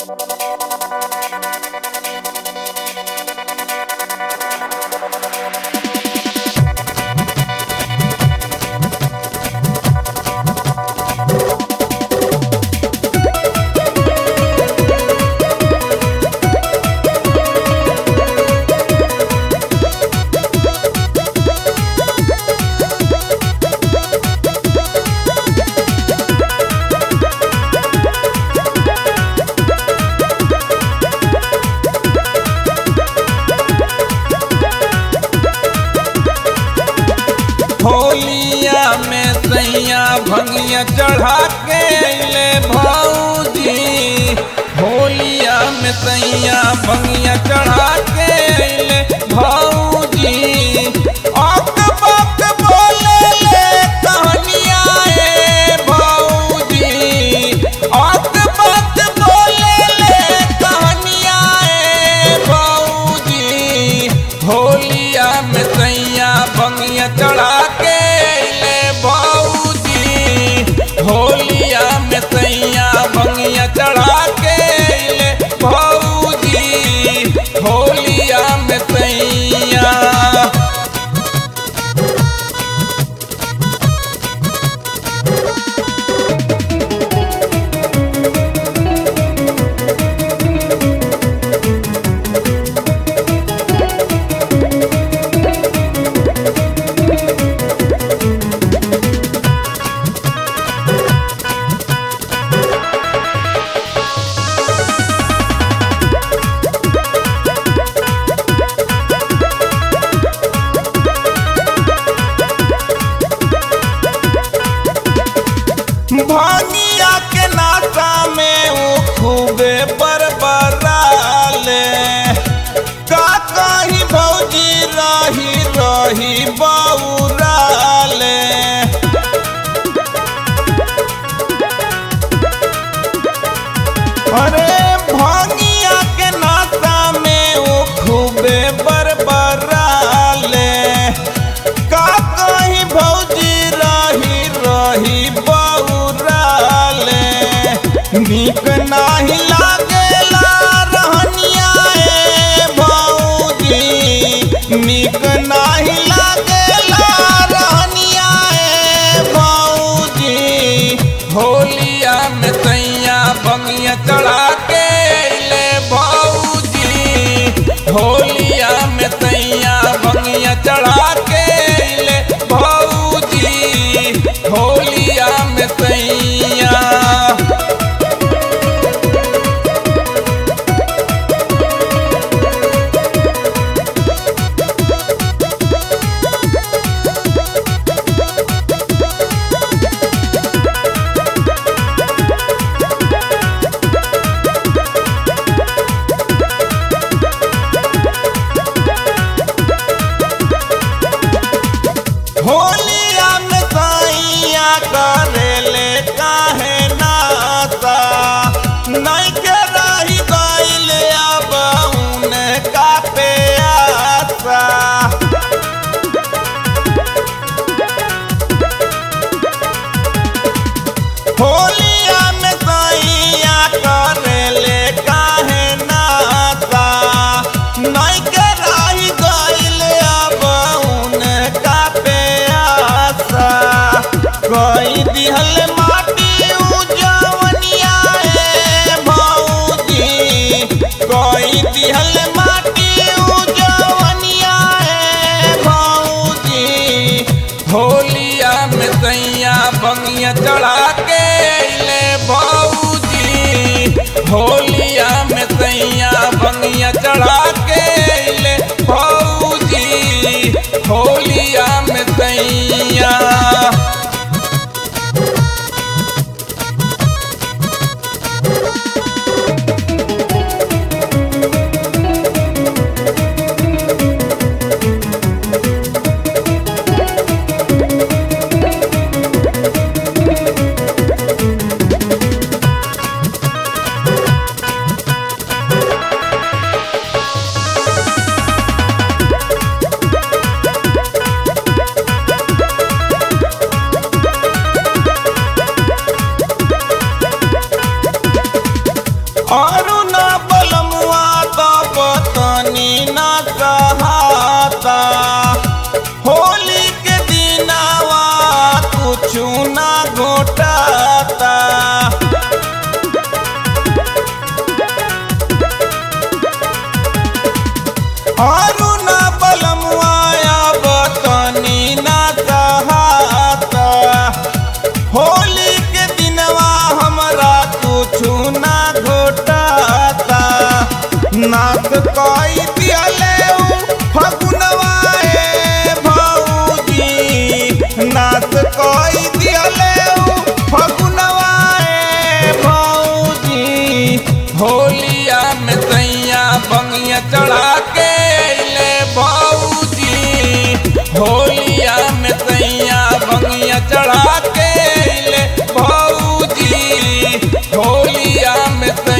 होलिया में सैया भंगिया चढ़ा के अइले भौजी होलिया में सैया भंगिया चढ़ा के अइले भौजी अक बक बोले ले कहनिया ए भौजी अक बक बोले ले कहनिया ए भौजी होलिया में सैया भंगिया चढ़ा के अइले भौजी होलिया में सैया भंगिया चढ़ा के अइले भौजी होलिया में सैया भानिया के नाता में वो खूबे बरबराले का कहीं भौजी रही रही बौराले अरे भानिया के नाता में वो खूबे बरबराले का कहीं भौजी रही रही बौराले नीक नाही लागेला रहनिया ए भौजी नीक नाही लागेला रहनिया ए भौजी होलिया में सैया बंगिया चढ़ा के अइले भौजी होलिया में सैया बंगिया चढ़ा के अइले भौजी होलिया में सैया होलिया में सैया बंगिया चढ़ा के अइले भौजी होलिया में सैया बंगिया चढ़ा के अइले भौजी होलिया में सैया